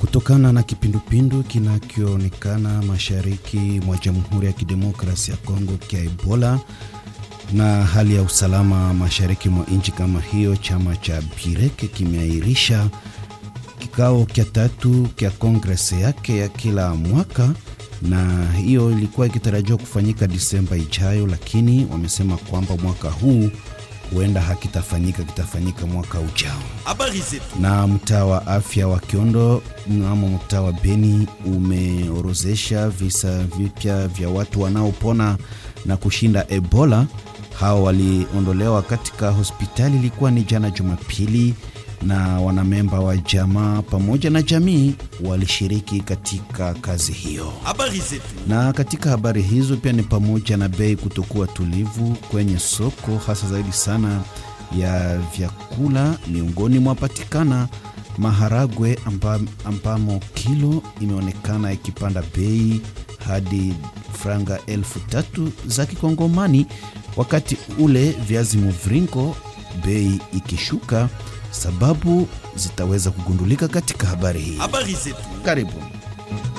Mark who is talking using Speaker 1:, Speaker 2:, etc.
Speaker 1: Kutokana na kipindupindu kinachoonekana mashariki mwa Jamhuri ya Kidemokrasia ya Kongo kia Ebola na hali ya usalama mashariki mwa nchi kama hiyo, chama cha Bireke kimeahirisha kikao cha tatu cha kongresi yake ya kila mwaka, na hiyo ilikuwa ikitarajiwa kufanyika Disemba ijayo, lakini wamesema kwamba mwaka huu huenda hakitafanyika, kitafanyika mwaka ujao.
Speaker 2: Habari zetu.
Speaker 1: Na mtaa wa afya wa Kiondo mnamo mtaa wa Beni umeorozesha visa vipya vya watu wanaopona na kushinda Ebola. Hao waliondolewa katika hospitali, ilikuwa ni jana Jumapili, na wanamemba wa jamaa pamoja na jamii walishiriki katika kazi hiyo.
Speaker 2: Habari zetu.
Speaker 1: Na katika habari hizo pia ni pamoja na bei kutokuwa tulivu kwenye soko, hasa zaidi sana ya vyakula. Miongoni mwapatikana maharagwe amba, ambamo kilo imeonekana ikipanda bei hadi franga elfu tatu za Kikongomani, wakati ule viazi mviringo bei ikishuka. Sababu zitaweza kugundulika katika habari hii.
Speaker 2: Habari zetu.
Speaker 1: Karibu.